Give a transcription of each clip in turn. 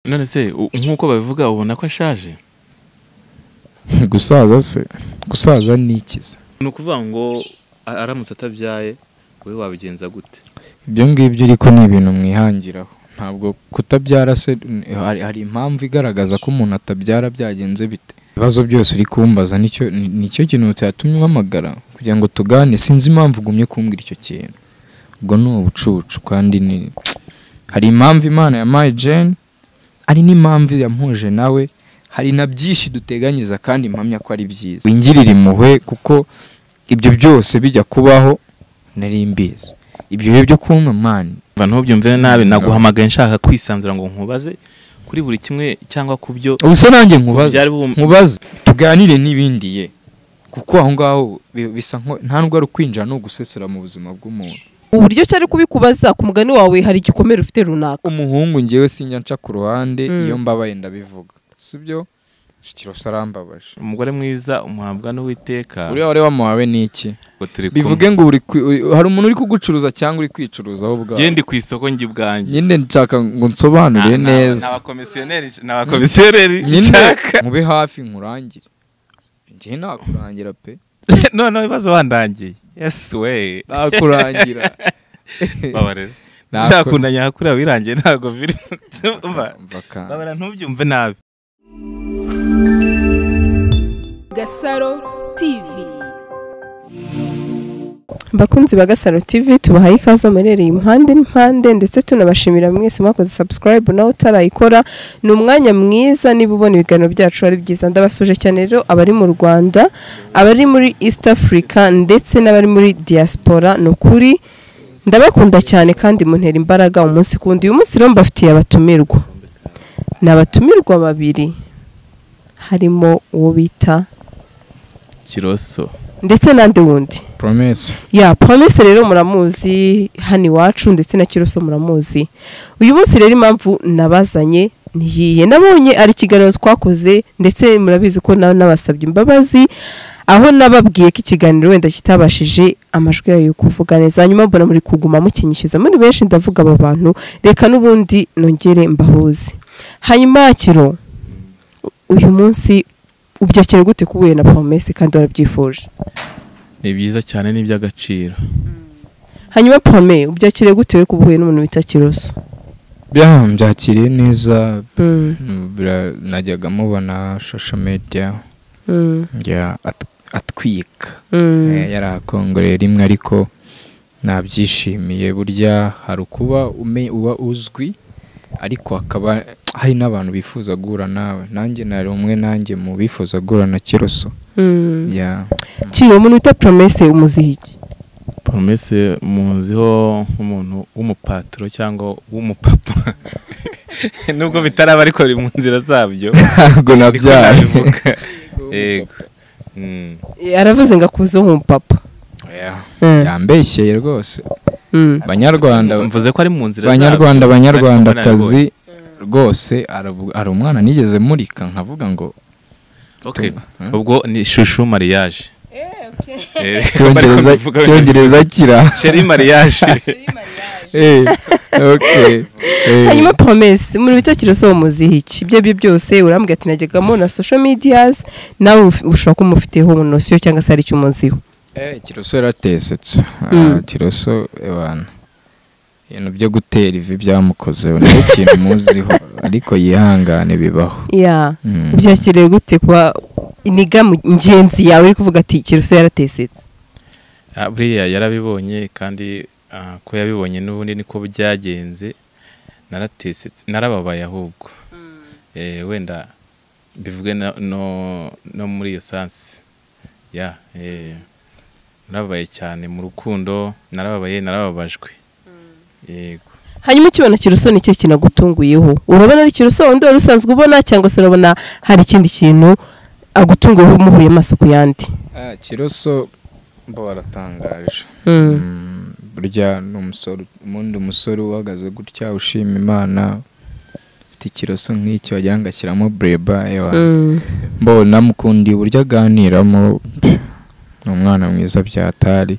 none se u- nk'uko babivuga ubona ko ashaje gusaza se gusaza ni ikiza ni ukuvuga ngo a- aramutse atabyaye wowe wabigenza gute ibyo ngibyo ariko ni ibintu mwihangiraho ntabwo kutabyara se hari, hari impamvu igaragaza ko umuntu atabyara byagenze bite ibibazo byose uri kumbaza nicyo ni- nicyo kintu cyatumye umpamagara kugira ngo tugane sinzi impamvu ugumye kumbwira icyo kintu ubwo ni ubucucu kandi ni hari impamvu imana yampaye jane hari n'impamvu yampuje nawe hari na byinshi duteganyiza kandi mpamya ko ari byiza wingirire impuhwe kuko ibyo byose bijya kubaho nari mbizi ibyo bihe byo kumva mani Umva ntubyumve nabi naguhamagaye nshaka kwisanzura ngo nkubaze kuri buri kimwe cyangwa ku byo ubuse nanjye nkubaza byari bum- nkubaze tuganire n'ibindi ye kuko aho ngaho bi- bisa nko nta nubwo ari ukwinjira ni ugusesera mu buzima bw'umuntu uburyo cyari kubikubaza ku mugani wawe hari igikomere ufite runaka umuhungu ngewe sinjya nca ku ruhande Mm. iyo mbabaye ndabivuga si byo shikirose arambabaje umugore mwiza umuhabwa n'uwiteka uriya wari wamuhawe ni iki ngo turi kumwe. bivuge ngo uri kwi- uri- hari umuntu uri kugucuruza cyangwa uri kwicuruza wowe ubwawe gende ku isoko njye ubwanjye nyine nshaka ngo Na- nsobanure na- neza n'abakomisiyoneri n'abakomisiyoneri nyine nshaka mube hafi nkurangire njye nakurangira pe noneho ibibazo bandangiye yesi we nakurangira babarera Nakora. byakundanye hakuriya wirangiye ntabwo biri Umva, Umva kandi. babara ntubyumve nabi Gasaro TV bakunzi ba gasaro tv tubahaye ikaze muherereye impande n'impande ndetse tunabashimira mwese mwakoze subscribe nawe utarayikora ni umwanya mwiza niba ubona ibiganiro byacu ari byiza ndabasuje cyane rero abari mu rwanda abari muri east africa ndetse n'abari muri diaspora ni ukuri ndabakunda cyane kandi muntera imbaraga umunsi ku wundi uyu munsi rero mbafitiye abatumirwa ni abatumirwa babiri harimo uwo bita kiroso ndetse n'andi wundi promesi ya promise rero muramuzi hano iwacu ndetse na kiroso muramuzi uyu munsi rero impamvu nabazanye niyihe nabonye ari ikiganiro twakoze ndetse murabizi ko nawe nabasabye imbabazi aho nababwiye ko ikiganiro wenda kitabashije amajwi yayo kuvuga neza hanyuma mbona muri kuguma mukinyishyuza muri benshi ndavuga aba bantu reka n'ubundi nongere mbahuze hanyuma kiro uyu munsi ubyakira gute ko uhuye na promesse kandi warabyifuje ni byiza cyane ni iby'agaciro hanyuma pome ubyakiriye gute we kuba uhuye n'umuntu wita kiroso byakiriye neza bira- najyaga mubona shosho mediya njya at- atwika Eh, yari akongoreye rimwe ariko nabyishimiye burya hari ukuba ume- uba uzwi ariko hakaba hari n'abantu bifuza guhura nawe nanjye nari umwe nanjye mu bifuza guhura na kiroso ya kiri umuntu wita promese umuziha iki poromese muziho nk'umuntu w'umupatiro cyangwa w'umupapa nubwo bitaraba ariko biri mu nzira zabyo ntabwo Niko nabyaye nabivuga. yego Mm. aravuze ngo akuze nk'umupapa Yeah. Mm. yambeshyeye rwose Mm. banyarwanda mvuze ko ari mu nzira zabyo. banyarwanda banyarwandakazi Ariko rwose arabu- hari umwana nigeze murika nkavuga ngo Okay. tu- Hmm? ubwo ni shushu mariage Eh, icyongereza bariko bivuga- icyongereza kira Chérie mariage Eh, okay. Eh, hanyuma promese umuntu wita kiroso umuziha iki ibyo aribyo byose urambwira ati najyagamo na social medias nawe uf- ushobora kuba umufiteho nosiyo cyangwa se hari icyo umuziho eh, kiroso yaratesetse Ah, Mm. kiroso ebana ibintu byo gutera ivi byamukozeho ni ikintu muziho ariko yihangane bibaho ya Mm. ubyakiriye gute kuba iniga mu- ingenzi yawe iri kuvuga ati kiroso yaratesetse Ah, buriya yarabibonye kandi ah, ko yabibonye n'ubundi niko byagenze naratesetse narababaye ahubwo Eh, wenda bivuge na- no no muri iyo sansi ya eh, narababaye cyane mu rukundo narababaye narababajwe yego hanyuma ukibona kiruso ni cyo kinagutunguyeho urabona ari kiruso wundi wari usanzwe ubona cyangwa se urabona hari ikindi kintu agutunguyeho umuhuye amaso ku yandi Ah, kiroso mba waratangaje Mm, burya ni umusore ubundi umusore uhagaze gutya ushima imana ufite ikiroso nk'icyo wagira ngo ashyiramo bureba ewa mbona mukundiye uburyo aganiramo pff, ni umwana mwiza byatari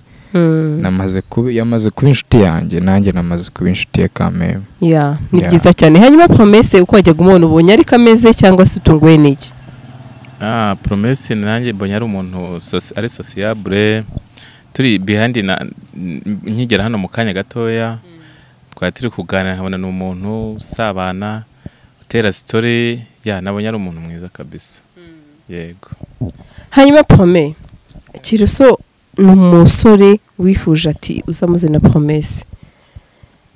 namaze kuba yamaze kuba inshuti yanjye nanjye namaze kuba inshuti ya kameme ya ni Ya. byiza cyane hanyuma promese uko wajyaga umubona ubonye ariko ameze cyangwa se utunguwe n'iki Ah, promesse nanjye mbonye ari umuntu soci- ari sociable turi behind na n- nkigera hano mu kanya gatoya twari turi kuganira nkabona ni umuntu usabana utera story ya nabonye ari umuntu mwiza kabisa yego hanyuma prome kiroso ni umusore wifuje ati uzamuzana promese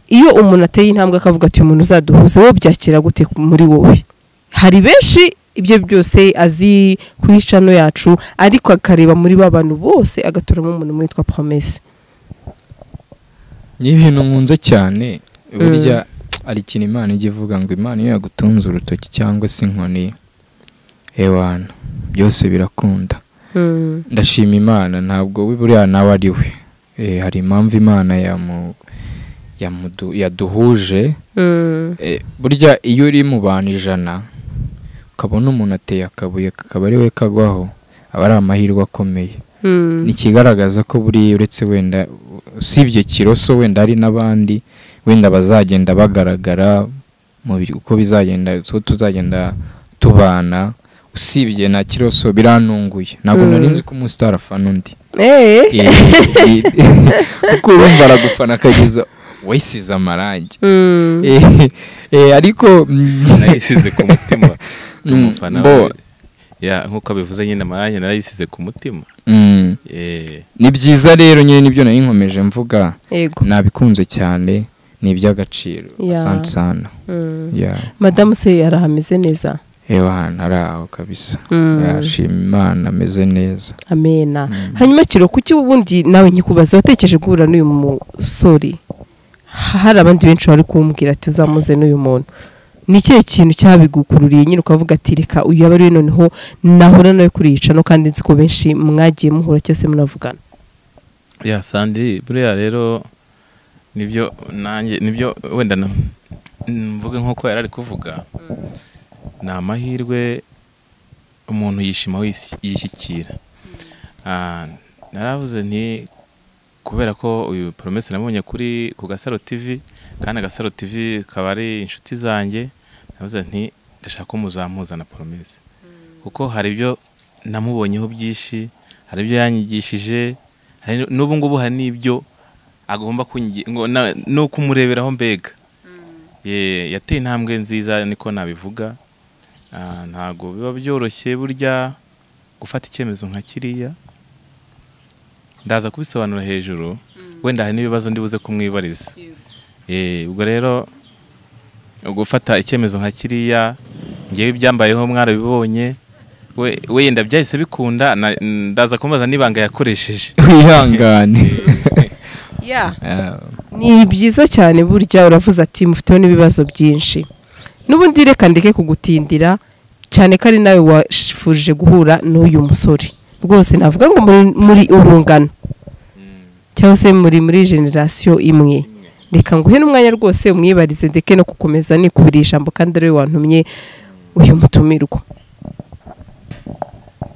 iyo umuntu ateye intambwe akavuga ati umuntu uzaduhuza wowe byakira gute ku- muri wowe hari benshi ibyo byose azi kuri cano yacu ariko akareba muri ba bantu bose agaturamo umuntu witwa promese ni ibintu nkunze cyane burya hari ikintu imana ijya ivuga ngo imana iyo yagutunze urutoki cyangwa se inkoni ewana byose birakunda ndashima imana ntabwo we buriya nawe ari we Eh, hari impamvu imana yamu- yamudu- yaduhuje Eh, burya iyo uri mu bantu ijana ukabona umuntu ateye akabuye kakaba ari we kagwaho aba ari amahirwe akomeye ni ikigaragaza ko buriya uretse wenda usibye kiroso wenda hari n'abandi wenda bazagenda bagaragara mu bi- uko bizagenda uko tuzagenda tubana usibye na kiroso biranunguye ntabwo Mm. nari nzi ko umusitari afana undi Eh, Eh. eh, kuko urumva aragufana akageza wayisize amarangi Mm. Eh, eh, ariko mm, narayisize ku mutima Mm, umufana bo. we. ya nk'uko bivuze nyine amarangi narayisize ku mutima mm, Eh, ni byiza rero nyine nibyo nari nkomeje mvuga yego nabikunze cyane ni iby'agaciro Ya. asante sana Mm. ya madamu se yarahameze neza ewa hano ari aho kabisa Mm. yashima imana ameze neza amena hanyuma kiro kuki ubundi nawe nkikubaza watekereje guhura n'uyu musore Ha- hari abandi benshi bari kumbwira ati uzamuze n'uyu muntu ni ikihe kintu cyabigukururiye nyine ukavuga ati reka uyu yaba ari we noneho nahura nawe kuri iyi cano kandi nzi ko benshi mwagiye muhura cyose munavugana ya sandi buriya rero nibyo nanjye nibyo wenda na- mvuge nk'uko yari ari kuvuga ni amahirwe umuntu yishima wis- yishyikira Ah, naravuze nti kubera ko uyu poromesi namubonye kuri ku gasaro tv kandi agasaro tv kaba ari inshuti zanjye navuze nti ndashaka ko muzamuza na poromesi kuko hari ibyo namubonyeho byinshi hari ibyo yanyigishije hari n'ubu ngubu hari n'ibyo agomba kungi- ngo na- no kumureberaho mbega Ye, yateye intambwe nziza niko nabivuga Ah, ntabwo biba byoroshye burya gufata icyemezo nka kiriya ndaza kubisobanura hejuru wenda hari n'ibibazo ndibuze kumwibariza Ye, ubwo rero gufata icyemezo nka kiriya ngewe ibyambayeho mwarabibonye we wenda byahise bikunda na- ndaza kumubaza n'ibanga yakoresheje wihangane ni byiza cyane burya uravuze ati mufiteho n'ibibazo byinshi n'ubundi reka ndeke kugutindira cyane ko ari nawe washifurije guhura n'uyu musore rwose navuga ngo muri, muri urungano cyangwa se muri muri generasiyo imwe reka nguhe n'umwanya rwose umwibarize ndeke no gukomeza nikubira ijambo kandi ari we wantumye uyu mutumirwa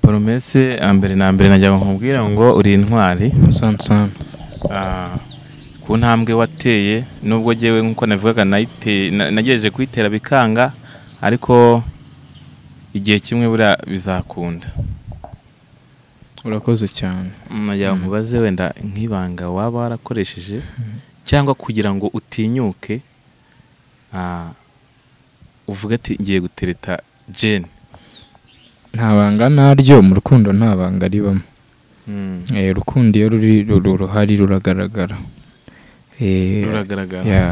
poromese mbere na mbere najya nkubwira ngo uri intwari asante sana Ah, ku ntambwe wateye nubwo jyewe nk'uko navugaga nayite- na- nagerageje kuyitera bikanga ariko igihe kimwe buriya bizakunda urakoze cyane najya nkubaze wenda nk'ibanga waba warakoresheje cyangwa kugira ngo utinyuke ah, uvuge ati ngiye gutereta jeni nta banga naryo mu rukundo nta banga ribamo Mm, Eh, urukundo iyo ruri ruri- ruhari ruragaragara Eh, ruragaragara ya.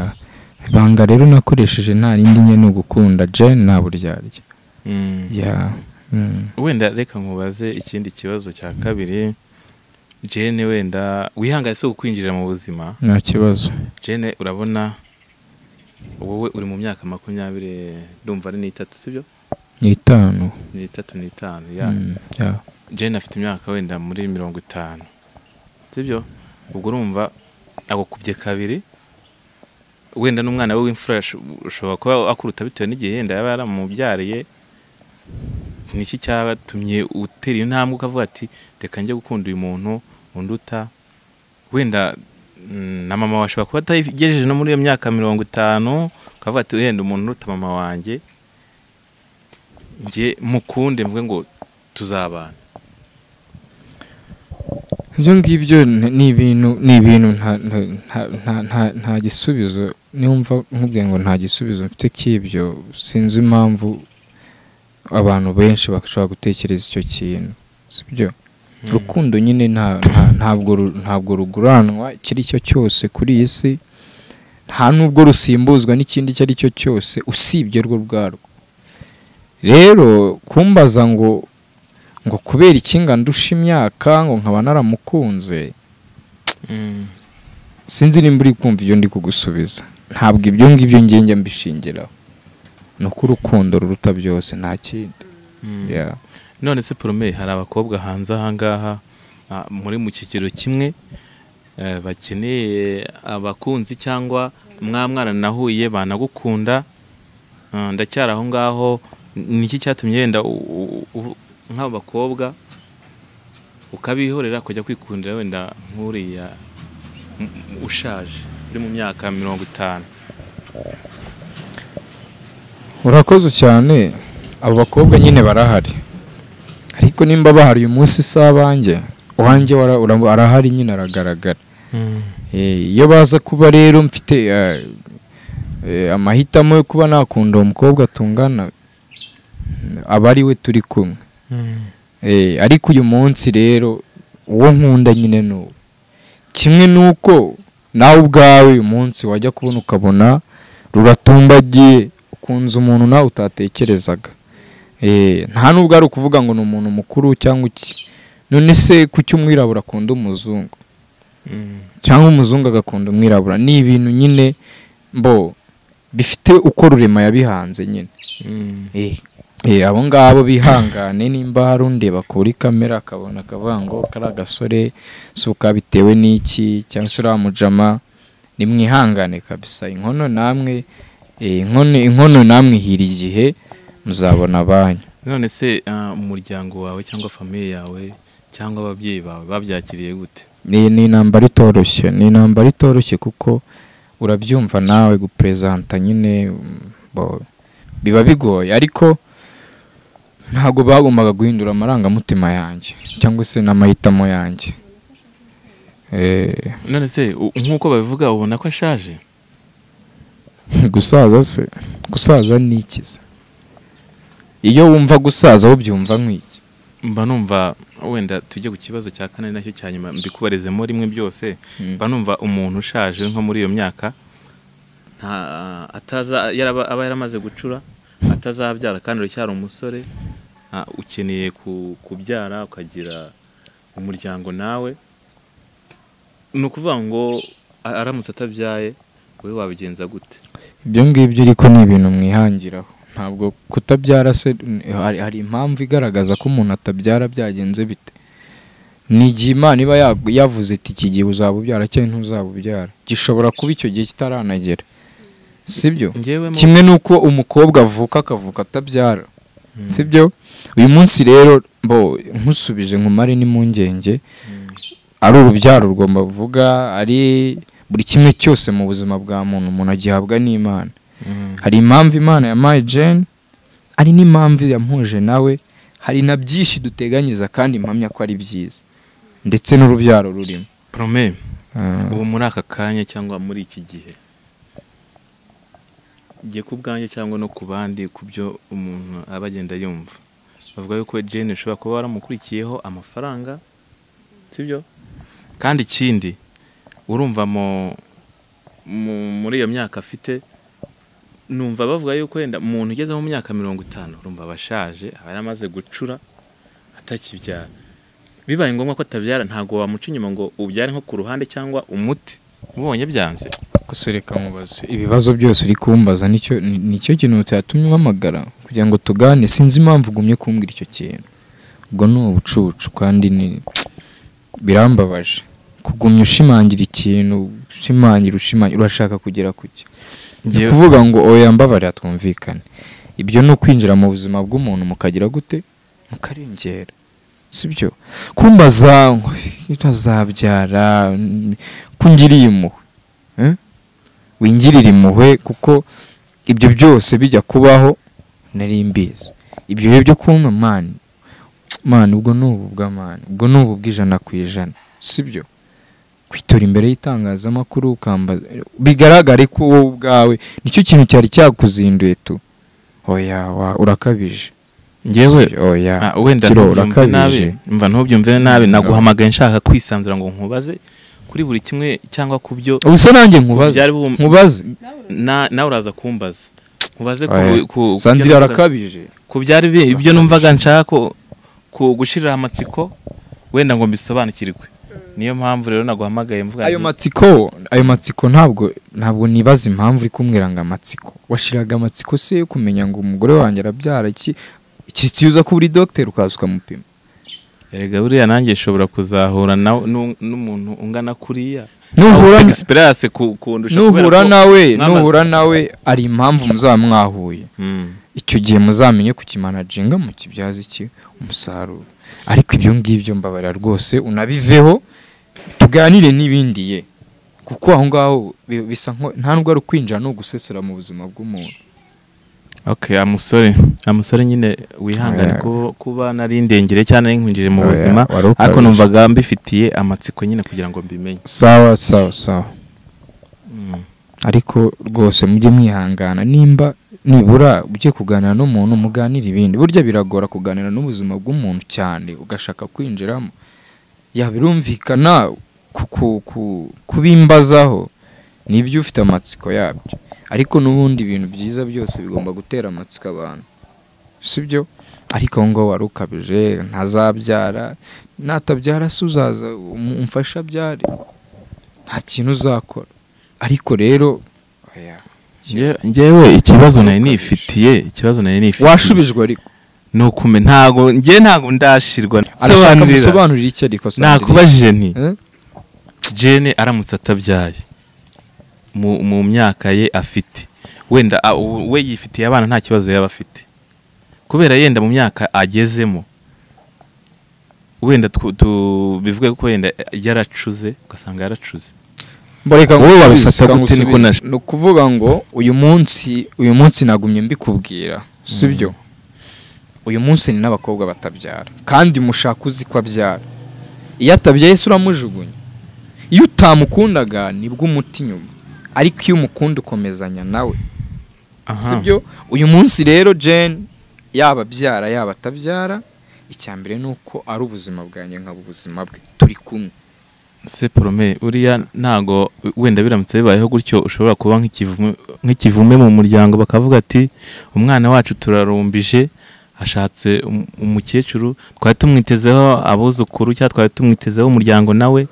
ibanga rero nakoresheje nta rindi nye ni ugukunda je nta buryarya Mm. ya mm. wenda reka nkubaze ikindi kibazo cya kabiri jene wenda wihangane si ukwinjira mu buzima nta kibazo jene urabona wowe uri mu myaka makumyabiri ndumva ari n'itatu sibyo ni itanu n'itatu n'itanu ya Mm, ya. jene afite imyaka wenda muri mirongo itanu sibyo ubwo urumva agukubye kabiri wenda n'umwana we w'imfura asho- ushobora kuba akuruta bitewe n'igihe yenda yaba yaramubyariye niki cyabatumye utera iyo ntambwe ukavuga ati reka njye gukunda uyu muntu unduta wenda mm, na mama wawe ashobora kuba atayigejeje no muri iyo myaka mirongo itanu ukavuga ati wenda umuntu uruta mama wanjye njye mukunde mvuge ngo tuzabana ibyo ngibyo ni ni ibintu ni ibintu nta- nta- nta- nta- nta- nta gisubizo niwumva nkubwiye ngo nta gisubizo mfite cy'ibyo sinzi impamvu abantu benshi bashobora gutekereza icyo kintu sibyo urukundo nyine nta nta- ntabwo ru- ntabwo ruguranwa icyo ari cyo cyose kuri iyi si nta nubwo rusimbuzwa n'ikindi icyo ari cyo cyose usibye rwo ubwarwo rero kumbaza ngo ngo kubera ikinga ndusha imyaka ngo nkaba naramukunze Mm. sinzi nimba uri kumva ibyo ndi kugusubiza ntabwo ibyo ngibyo ngenge mbishingiraho ni uko urukundo ruruta byose nta kindi Mm. Yeah. none se porome hari abakobwa hanze ahangaha ah, muri mu kigero kimwe eh, bakeneye abakunzi cyangwa mwa mwana nahuye banagukunda Ah, ndacyari aho ngaho ni iki cyatumye wenda u- u- u- nk'abo bakobwa ukabihorera kujya kwikundira wenda nk'uriya m- m- ushaje uri mu myaka mirongo itanu urakoze cyane abo bakobwa nyine barahari ariko nimba bahari uyu munsi si abanjye uwanjye wara- ura- arahari nyine aragaragara Eh, iyo baza kuba rero mfite eh, eh, amahitamo yo kuba nakunda uwo mukobwa tungana aba ari we turi kumwe Eh, ariko uyu munsi rero uwo nkunda nyine ni uwo kimwe n'uko nawe ubwawe uyu munsi wajya kubona ukabona ruratumbagiye ukunze umuntu nawe utatekerezaga Eh, nta n'ubwo ari ukuvuga ngo ni umuntu mukuru cyangwa iki none se kuki umwirabura akunda umuzungu cyangwa umuzungu agakunda umwirabura ni ibintu nyine mbo bifite uko rurema yabihanze nyine Eh, abo ngabo bihangane nimba hari undeba kuri kamera akabona akavuga ngo kari agasore si ukabitewe n'iki cyangwa se uriya mujama nimwihangane kabisa inkono namwe eh, inkono inkono namwe ihira igihe muzabona banyu none se ah, umuryango wawe cyangwa famiye yawe cyangwa ababyeyi bawe babyakiriye gute ni ni intambara itoroshye ni intambara itoroshye kuko urabyumva nawe guperezanta nyine mm, bo- biba bigoye ariko ntabwo bagombaga guhindura amarangamutima yanjye cyangwa se n'amahitamo yanjye Eh, none se u- nk'uko babivuga ubona ko ashaje gusaza se gusaza ni iki se iyo wumva gusaza ubyumva nk'iki mba numva wenda tujye ku kibazo cya kane nacyo cya nyuma mbikubarizemo rimwe byose mba numva umuntu ushaje nko muri iyo myaka nta ataza yaraba- aba yaramaze gucura atazabyara kandi uracyari umusore ah, ukeneye ku- kubyara ukagira umuryango nawe ni ukuvuga ngo a- aramutse atabyaye wowe wabigenza gute ibyo ngibyo ariko ni ibintu mwihangiraho ntabwo kutabyara se hari, hari impamvu igaragaza ko umuntu atabyara byagenze bite ni igihe imana iba ya- yavuze iti iki gihe uzabubyara cyangwa ntuzabubyara gishobora kuba icyo gihe kitaranagera sibyo njyewe mu- kimwe n'uko umukobwa avuka akavuka atabyara sibyo uyu munsi rero bo nkusubije nkumare n'impungenge ari urubyaro rugomba kuvuga ari buri kimwe cyose mu buzima bwa muntu umuntu agihabwa n'imana hari impamvu imana yampaye jane hari n'impamvu yamuhuje nawe hari na byinshi duteganyiza kandi mpamya ko ari byiza ndetse n'urubyaro rurimo Prome, Ah. ubu muri aka kanya cyangwa muri iki gihe njye ku bwanjye cyangwa no ku bandi ku byo umuntu aba agenda yumva bavuga yuko jane ushobora kuba waramukurikiyeho amafaranga sibyo kandi ikindi urumva mu mu- muri iyo myaka afite numva bavuga yuko wenda umuntu ugeze mu myaka mirongo itanu urumva aba ashaje aba yaramaze gucura atakibyara bibaye ngombwa ko atabyara ntabwo wamuca inyuma ngo ubyare nko ku ruhande cyangwa umuti ubonye byanze gusa reka mubaze ibibazo byose uri kumbaza nicyo ni- nicyo kintu cyatumye umpamagara kugira ngo tugane sinzi impamvu ugumye kumbwira icyo kintu ubwo ni ubucucu kandi ni birambabaje kugumya ushimangira ikintu ushimangira ushimangira urashaka kugera ku cyo ni Njyewe- ukuvuga ngo oya mbabarira twumvikane ibyo ni ukwinjira mu buzima bw'umuntu mukagira gute mukarengera sibyo kumbaza ngo utazabyara mm, ko ungiriye impuhwe eh? wingirira impuhwe kuko ibyo byose bijya kubaho nari mbizi ibyo bihe byo kumpa mani mani ubwo ni ubu bw'amani ubwo ni ubu bw'ijana ku ijana sibyo kwitora imbere y'itangazamakuru ukambaza bigaragare ko wowe ubwawe nicyo kintu cyari cyakuzinduye tu oya wa urakabije ngewe Sibyo, oya Ah, wenda Kiro, ntubyumve urakabije. nabi mva ntubyumve nabi naguhamagaye nshaka kwisanzura ngo nkubaze kuri buri kimwe cyangwa ku byo ubuse nanjye nkubaze byari bum- nkubaze na- nawe uraza kumbaza nkubaze ku- Oya, ku- ku sandira byo- arakabije ku byari bi- ibyo numvaga nshaka ko- ku gushirira amatsiko wenda ngo mbisobanukirwe niyo mpamvu rero naguhamagaye mvuga ayo nti, matsiko ayo matsiko ntabwo ntabwo nibaza impamvu uri kumbwira ngo amatsiko washiraga amatsiko se yo kumenya ngo umugore wanjye arabyara iki kiza kuba uri dogiteri ukaza ukamupima erega buriya nanjye nshobora kuzahura na- nu- n'umuntu ungana kuriya nuhura Ufite experience ku- kundusha kubera nuhura ko- nawe mwamaze- nuhura nawe ari impamvu muzaba mwahuye Mm. icyo gihe muzamenye kukimanajinga mukibyaza iki umusaruro ariko ibyo ngibyo mbabarira rwose unabiveho tuganire n'ibindi ye kuko aho ngaho bi- bisa nko nta nubwo ari ukwinjira ni ugusesera mu buzima bw'umuntu okay amusore amusore nyine wihangane Oya. kuba- kuba nari ndengere cyane nkwinjire mu Oya, buzima wari ukabije. ariko numvaga mbifitiye amatsiko nyine kugira ngo mbimenye sawa sawa sawa Mm. ariko rwose mujye mwihangana nimba nibura ugiye kuganira n'umuntu muganire ibindi burya biragora kuganira n'ubuzima bw'umuntu cyane ugashaka kwinjiramo ya birumvikana ku- ku- ku- kubimbazaho nibyo ufite amatsiko yabyo ariko n'ubundi ibintu byiza byose bigomba gutera amatsiko abantu sibyo ariko aho ngaho wari ukabije ntazabyara natabyara se uzaza um- umfashe abyare nta kintu uzakora ariko rero oya, Nge- ngewe ikibazo nari nifitiye ikibazo nari nifitiye washubijwe ariko ni ukume ntago nge ntago ndashirwa arashaka Sobanurira. gusobanurira icyo ariko Sandrine. nakubajije nti Eh? jene aramutse atabyaye mu, mu myaka ye afite wenda a- u- we yifitiye abana nta kibazo yaba afite kubera yenda mu myaka agezemo wenda twu- tu- bivuge ko wenda yaracuze ugasanga yaracuze Mbareka Wowe ngusubize, wabifata reka gute niko ngusubize. naje- ni ukuvuga ngo uyu munsi uyu munsi nagumye mbikubwira sibyo uyu munsi ni n'abakobwa batabyara kandi mushaka uzi ko abyara iyo atabyaye se uramujugunya iyo utamukundaga nibwo umuti inyuma ariko iyo umukunda ukomezanya nawe sibyo uyu munsi rero Jane yaba abyara yaba atabyara icya mbere ni uko ari ubuzima bwanjye nkaba ubuzima bwe turi kumwe se porome uriya ntago wenda biramutse bibayeho gutyo ushobora kuba nk'ikivume- nk'ikivume mu muryango bakavuga ati umwana wacu turarumbije ashatse um- umukecuru twari tumwitezeho abuzukuru cyangwa twari tumwitezeho umuryango nawe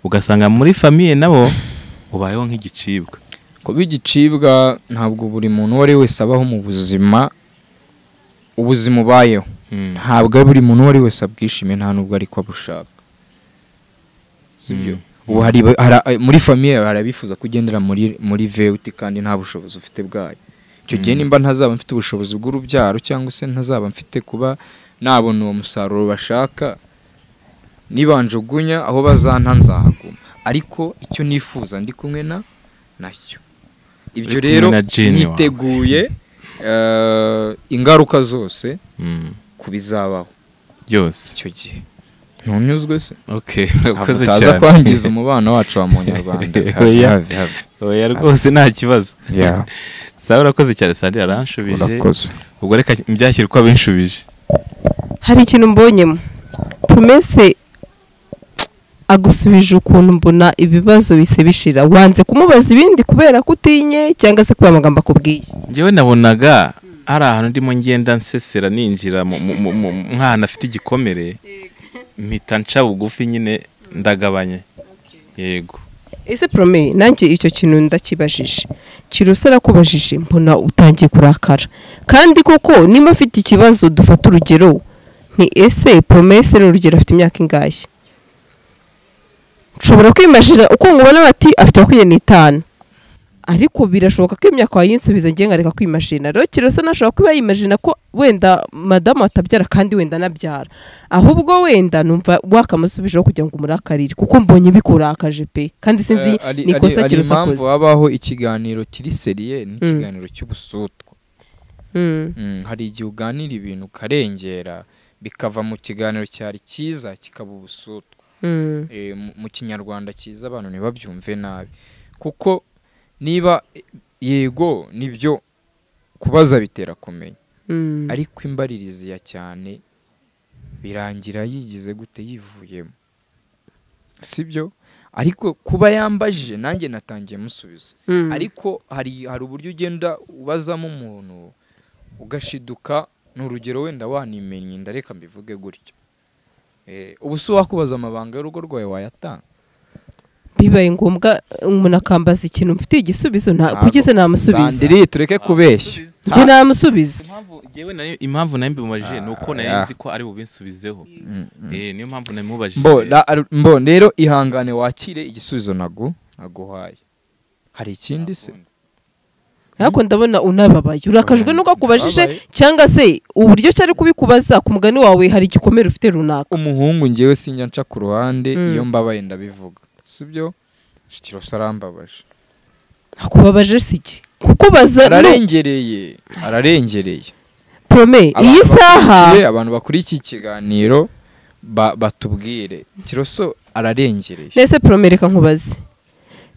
ugasanga muri famiye nabo ubayeho nk'igicibwa kuba igicibwa ntabwo buri muntu uwo ari we wese abaho mu buzima ubuzima ubayeho ntabwo ari buri muntu uwo ari we wese abwishimiye nta nubwo ariko abushaka sibyo ubu hari, hari- muri famiye hari abifuza kugendera muri muri VUT kandi nta bushobozi ufite bwayo icyo gihe Mm. nimba ntazaba mfite ubushobozi bw'urubyaro cyangwa se ntazaba mfite kuba nabona uwo musaruro bashaka nibanjugunya aho bazanta nzahaguma ariko icyo nifuza ndi kumwe na nacyo ibyo Uri kumwe rero na Jane wawe. niteguye eh, ingaruka zose Mm. ku bizabaho byose icyo gihe ntunyuzwe se okay ntabwo urakoze utaza cyane. kwangiza umubano wacu wa munyarwanda have, Oya. have, have. oya rwose nta kibazo Ya, sawa urakoze cyane sandira aranshubije urakoze ubwo reka byashyire uko abinshubije hari ikintu mbonyemo promese agusubije ukuntu mbona ibibazo bise bishira wanze kumubaza ibindi kubera ko utinye cyangwa se kubera amagambo akubwiye njyewe nabonaga hari ahantu ndimo ngenda nsesera ninjira mu- mu- mu- mu- nk'ahantu afite igikomere mpita nca bugufi nyine ndagabanye yego ese porome nanjye icyo kintu ndakibajije kirose arakubajije mbona utangiye kurakara kandi koko nimba afite ikibazo dufate urugero nti ese poromese ni urugero afite imyaka ingahe nshobora kwimajira uko nkubona bati afite makumyabiri n'itanu ariko birashoboka ko imyaka wayinsubiza ngenga reka kwimajina rero kirose nashobora kuba yimajina ko wenda madamu atabyara kandi wenda anabyara ahubwo wenda numva wakamusubijeho kugira ngo umurakarire kuko mbonye bikurakaje pe kandi sinzi Eh, ari- ni ari- ikosa ari kirose impamvu akoze habaho ikiganiro kiri seriye n'ikiganiro cy'ubusutwa Mm. Mm, hari igihe uganira ibintu ukarengera bikava mu kiganiro cyari cyiza kikaba ubusutwa Mm. Eh, mu- mu kinyarwanda cyiza abantu ntibabyumve nabi kuko niba eh, yego nibyo kubaza bitera kumenya Mm. ariko imbaririzi ya cyane birangira yigize gute yivuyemo sibyo ariko kuba yambajije nanjye natangiye musubiza Mm. ariko hari hari uburyo ugenda ubazamo umuntu ugashiduka ni urugero wenda wanimenye ndareka mbivuge gutyo Eh, ubu si wakubaza amabanga y'urugo rwawe wayatanga bibaye ngombwa umuntu akambaza ikintu mfitiye igisubizo nta Ntabwo. kugize namusubiza sandiri tureke kubeshya njye namusubiza impamvu jewe nayo impamvu nayo mbimubajije ni uko Ah, nayo nzi ko ari bubinsubizeho eh niyo mpamvu namubajije mbo ra- ar- mbo rero ihangane wakire igisubizo nagu naguhaye hari ikindi se ariko ndabona unababaye urakajwe n'uko akubajije cyangwa se uburyo cyari kubikubaza ku mugani wawe hari igikomere ufite runaka umuhungu ngewe sinjya nca ku ruhande Mm. iyo mbabaye ndabivuga sibyo kirose arambabaje akubabaje si iki kuko baza ararengereye ararengereye porome iyi Abantu saha bakurikiye- abantu bakurikiye ikiganiro ba- batubwire kiroso ararengereye mbese porome reka nkubaze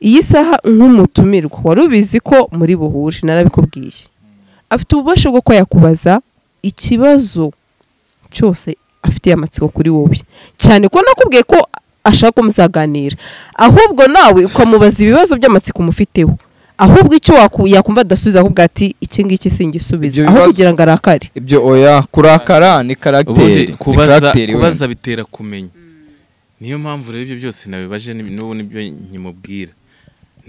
iyi saha nk'umutumirwa wari ubizi ko muri buhure narabikubwiye afite ububasha bwo kuba yakubaza ikibazo cyose afitiye amatsiko kuri wowe cyane ko nakubwiye ko ashaka ko muzaganira ahubwo nawe ukamubaza ibibazo by'amatsiko umufiteho ahubwo icyo waku- yakumva adasubiza ahubwo ati iki ngiki singisubiza Ibyo aho bibazo- kugira ngo arakare ibyo oya kurakara ni ubundi karagiteri ni kubaza karagiteri wenda. kubaza bitera kumenya niyo mpamvu rero ibyo byose nabibaje ni- n'ubu nibyo nkimubwira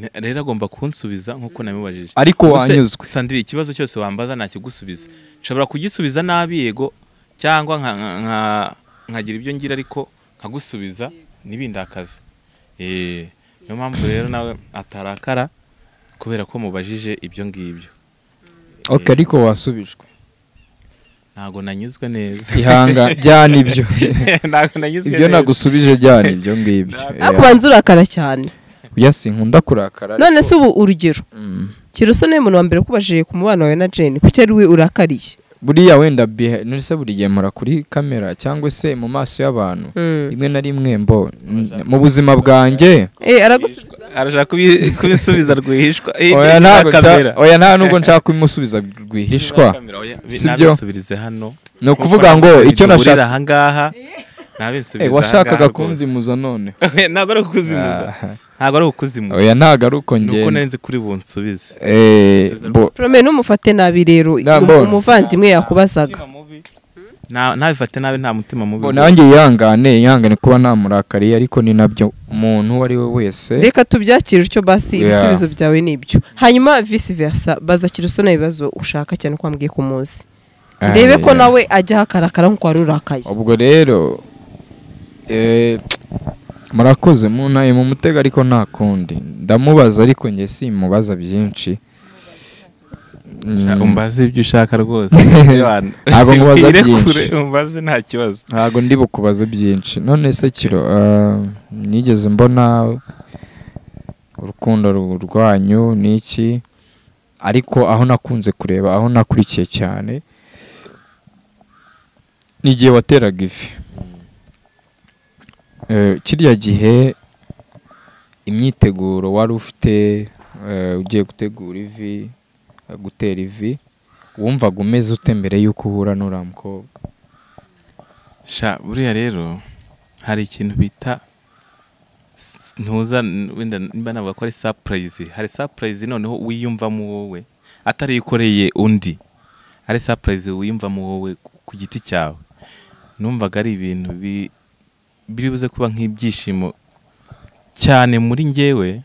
Ne- rero agomba kunsubiza nk'uko nabibajije ariko Ubuse, wanyuzwe sandiri ikibazo cyose wambaza nakigusubiza nshobora kugisubiza nabi yego cyangwa nka- nka- nka- nkagira ibyo ngira ariko nkagusubiza ntibindakaze Eh, niyo mpamvu rero nawe atarakara kubera ko mubajije ibyo ngibyo ok ariko wasubijwe ntabwo nanyuzwe neza ihanga byana ibyo ntabwo nanyuzwe ibyo neza nagusubije byana ibyo ngibyo ariko ubanza urakara cyane oya sinkunda kurakara none ariko- se ubu urugero Mm. kirusa niwe muntu wa mbere kubajije ku mubano wawe na jane kuko ari we urakariye buriya wenda bihe- none se buri gihe mura kuri kamera cyangwa se mu maso y'abantu rimwe na rimwe mbo n- mu buzima bwanjye Eh, aragusubiza arashaka kubi- kubisubiza rwihishwa Eh, oya nyiri ntabwo nshaka- kamera. oya nta nubwo nshaka kubimusubiza rwihishwa Kamera, oya, Sibyo. nabisubirize hano ni ukuvuga ngo icyo duhurira nashatse ahangaha Eh, nabisubiriza washakaga ahangaha kunzimuza none rwose. ntabwo ari ukuzimuza Ah, ntabwo ari ukuzimuza oya ntabwo ari uko ni uko ngenda nari nzi kuri bunsubize Eh, Subiza bo- prome ntumufate nabi rero Nta, um- mbona. umuvandimwe yakubazaga Nta- ntabifate nabi nta mutima mubi bo nanjye yihangane yihangane kuba namurakariye ariko ni nabyo umuntu uwo ari we wese reka tubyakire utyo basi Yeah. ibisubizo byawe ni ibyo hanyuma visi versa baza kirusona ibibazo ushaka cyane ko wambwiye ku munsi Ah, ndebe ko yeah. nawe ajyaho akarakara nk'uko wari urakaye ubwo rero eh, murakoze muntaye mu mutego ariko nta kundi ndamubaza ariko njye simubaza byinshi Sha- Mm, umbaze ibyo ushaka rwose Ntabwo nkubaza Ire byinshi. kure, umbaze nta kibazo ntabwo ndi bukubaze byinshi none se kiro ah, nigeze mbona urukundo ru- rwanyu n'iki ariko aho nakunze kureba aho nakurikiye cyane ni igihe wateraga ivi Eh, kiriya gihe imyiteguro wari ufite eh, ugiye gutegura ivi eh, gutera ivi wumvaga umeze ute mbere y'uko uhura n'uriya mukobwa sha buriya rero hari ikintu bita s- ntuza n- wenda nimba navuga ko ari surprise hari surprise noneho wiyumvamo wowe atari ikoreye undi ari surprise wiyumvamo wowe ku- ku giti cyawe numvaga ari ibintu bi- biri buze kuba nk'ibyishimo cyane muri njyewe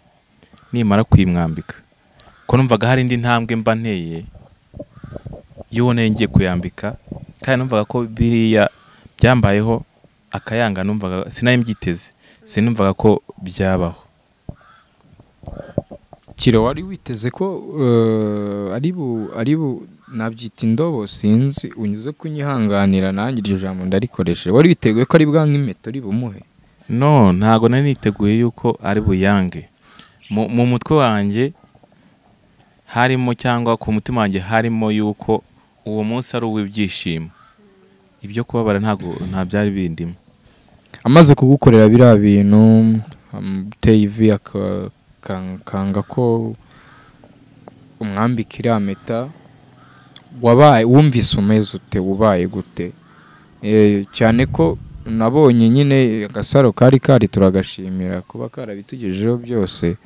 nimara kuyimwambika ko numvaga hari indi ntambwe mba nteye y'uwo nari ngiye kuyambika kandi numvaga ko biriya byambayeho akayanga numvaga sinari mbyiteze sinumvaga ko byabaho kiro wari witeze ko eh, ari bu ari bu nabyita indobo sinzi unyuze kunyihanganira nanjye iryo jambo ndarikoresheje wari witeguye ko ari bwa nk'impeta uri bumuhe no ntabwo nari niteguye yuko ari buyange mu mu mutwe wanjye harimo cyangwa ku mutima wanjye harimo yuko uwo munsi ari uw'ibyishimo ibyo kubabara ntabwo nta byari bindimo amaze kugukorera biriya bintu amuteye ivi aka- kan- kanga ko umwambika iriya mpeta wabaye wumvise umeze ute ubaye gute Eh, cyane ko nabonye nyine agasaro kari kari turagashimira kuba karabitugejejeho byose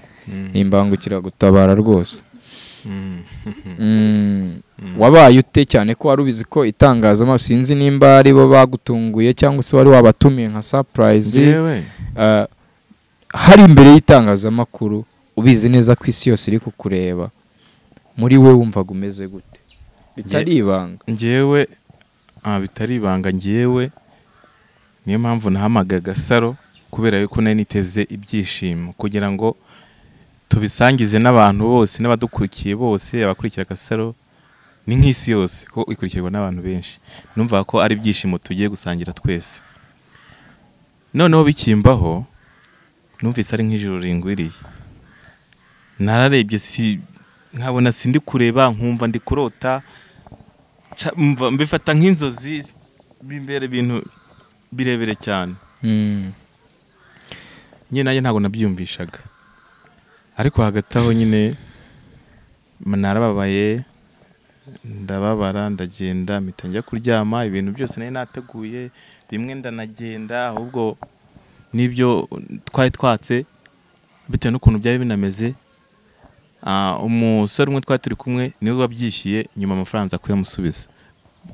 ni imbangukiragutabara rwose Mm. Mm, wabaye ute cyane ko wari ubizi ko itangazamakuru sinzi nimba ari bo bagutunguye cyangwa se wari wabatumiye nka surprise Yewe. Ah, hari imbere y'itangazamakuru ubizi neza ko isi yose iri kukureba muri we wumvaga umeze gute bitari ibanga njyewe ah, bitari ibanga njyewe niyo mpamvu nahamagaye agasaro kubera yuko nari niteze ibyishimo kugira ngo tubisangize n'abantu bose n'abadukurikiye bose abakurikira agasaro ni nk'isi yose ko ikurikirwa n'abantu benshi numva ko ari ibyishimo tugiye gusangira twese noneho bikimbaho numvise ari nk'ijoro ringwiriye nararebye si nkabona sindi kureba nkumva ndi kurota ca- mva- mbifata nk'inzozi bimbera ibintu birebire cyane Mm, nyine nanjye ntabwo nabyiyumvishaga ariko hagati aho nyine m- narababaye ndababara ndagenda mpita njya kuryama ibintu byose nari nateguye bimwe ndanagenda ahubwo n'ibyo twari twatse bitewe n'ukuntu byari binameze ah, umusore umwe twari turi kumwe niwe wabyishyuye nyuma amafaranga nza kuyamusubiza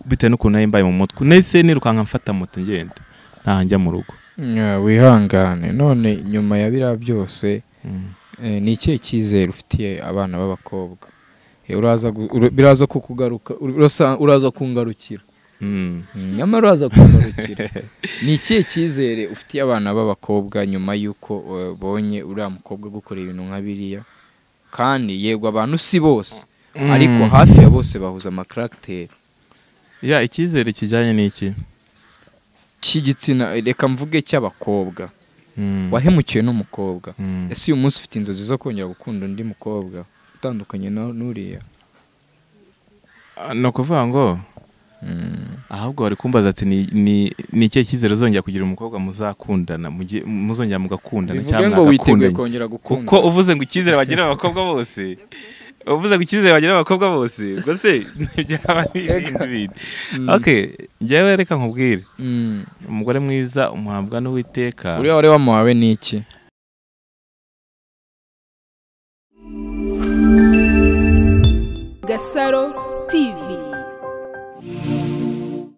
bitewe n'ukuntu nari mbaye mu mutwe nahise nirukanka mfata moto ngenda ntaha njya mu rugo yeah, wihangane none nyuma ya biriya byose Mm. Eh, ni ikihe cyizere ufitiye abana b'abakobwa Eh, uraza gu- ura- biraza kukugaruka urasa- uraza kungarukira Mm. nyamara uraza kungarukira ni ikihe cyizere ufitiye abana b'abakobwa nyuma y'uko eh, bonye uriya mukobwa gukora ibintu nka biriya kandi yego abantu si bose ariko hafi ya bose bahuza amakaragiteri ya icyizere kijyanye n'iki cy'igitsina reka mvuge cy'abakobwa Mm. wahemukiwe n'umukobwa Mm. ese uyu munsi ufite inzozi zo kongera gukunda undi mukobwa utandukanye na- n'uriya Ah, ni ukuvuga ngo ahubwo bari kumbaza ati ni- ni ni ikihe cyizere uzongera kugira umukobwa muzakundana mugiye- muzongera mugakundana bivuge cyangwa ngo witeguye mwagakundanye kongera gukunda kuko uvuze ngo icyizere bagira abakobwa bose uvuze ngo icyizere bagira abakobwa bose ubwo se byaba ari ibindi bintu Mm. okay njyewe reka nkubwire Mm. umugore mwiza umuhabwa n'uwiteka uriya wari wamuhawe ni iki Gasaro TV